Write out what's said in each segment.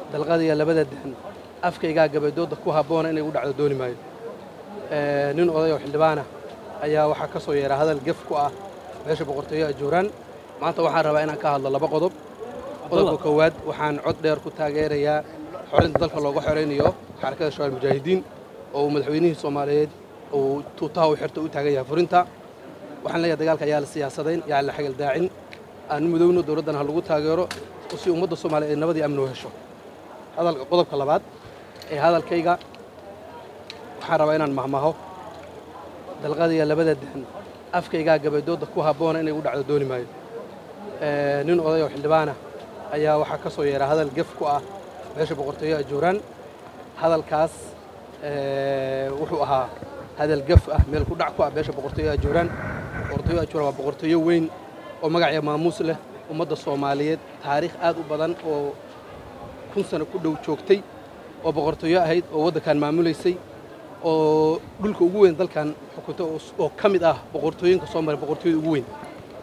dalqadiya labada dahan afkaygaa gabadooda ku habboona inay u dhacdo dooni maayo nin oday oo xildhibaana ayaa waxaa ka soo yeeraa hadal gef ku ah meesha boqortooyo ajuuraan maanta waxaan rabaa inaan ka hadlo laba qodob qodobka koowaad waxaan cod dheer ku taageerayaa xorinta dalka looga xoraynayo xarakada shabaal mujaahidiin oo uu madaxweynihii soomaaliyeed uu tuutaha u xirta u taagan yahay furinta waxaan leeyahay dagaalka ayaa la siyaasadayn yaa la xagal daacin aan mudowno dowladdan ha lagu taageero si ummadda soomaaliya ay nabadii amni u hesho hadalka qodobka labaad ee hadalkayga waxaan rabaa inaan mahmaho dalqadiya labada dahan afkaygaa gabadooda ku habboona inay u dhacdo dooni maayo nin oday oo xildhibaana ayaa waxaa ka soo yeeraa hadal gef ku ah meesha boqortooyo ajuuraan hadalkaas wuxuu ahaa hadal gef ah meel ku dhac ku ah meesha boqortooyo ajuuraan boqortooyo ajuuraan waa boqortooyo weyn oo magacya maamuus leh ummadda soomaaliyeed taariikh aad u badan oo kun sano ku dhow joogtay oo boqortooyo ahayd oo waddankan maamulaysay oo dhulka ugu weyn dalkan xukunta oo ka mid ah boqortooyinka soo maray boqortooyada ugu weyn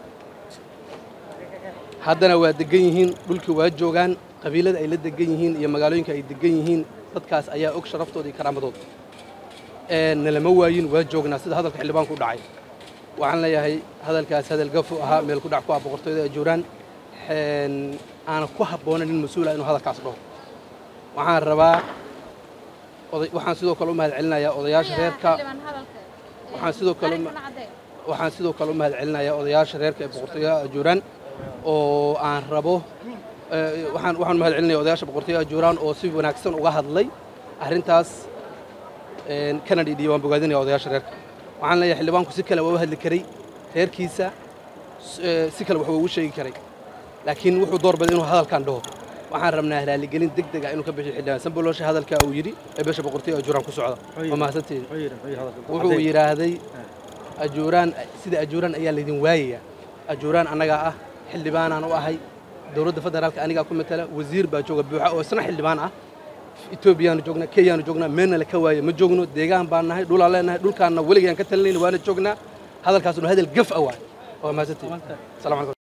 haddana waa degan yihiin dhulkii waa joogaan qabiilada ay la degan yihiin iyo magaalooyinka ay degan yihiin dadkaas ayaa og sharaftooda iyo karaamadooda nalama waayin waa joognaa sida hadalka xildhibaanku u dhacay waxaan leeyahay hadalkaas hadal gafu ahaa meel ku dhac ku ah boqortooyada ajuuraan aana ku habboonan nin mas-uula inuu hadalkaas dhaho waxaan rabaa waxaan sidoo kale u mahad celinayaa odayaasha reerka waxaan sidoo kale waxaan sidoo kale u mahad celinayaa odayaasha reerka ee boqortooyaha ajuuraan oo aan rabo waxaan waxaan mahad celinaya odayaasha boqortooyaha ajuuraan oo si wanaagsan uga hadlay arrintaas kana dhidhiya waan bogaadinaya odayaasha reerka waxaan leeyahay xildhibaanku si kale waa u hadli karay reerkiisa si kale wax ugu sheegi karay laakiin wuxuu doorbiday inuu hadalkan dhaho waxaan rabnaa raaligelin deg deg ah inuu ka bixiyo xildhibaan sambolosha hadalkaa uu yidhi ee beesha boqortooyo ajuuraan ku socda waa mahadsanteedi wuxuu yidhaahday ajuuraan sida ajuuraan ayaa laydin waayaya ajuuraan annagaa ah xildhibaanaan u ahay dowladda federaalka anigaa ku matala wasiir baa jooga buuxa oo isna xildhibaan ah etoobiyaanu joognaa kenyaanu joognaa meelna la ka waaye ma joogno deegaan baan nahay dhulaan leenahay dhulkaanna weligaan ka talinayna waana joognaa hadalkaasuna hadal gaf ah waay waa mahadsanteedi salamu alaikum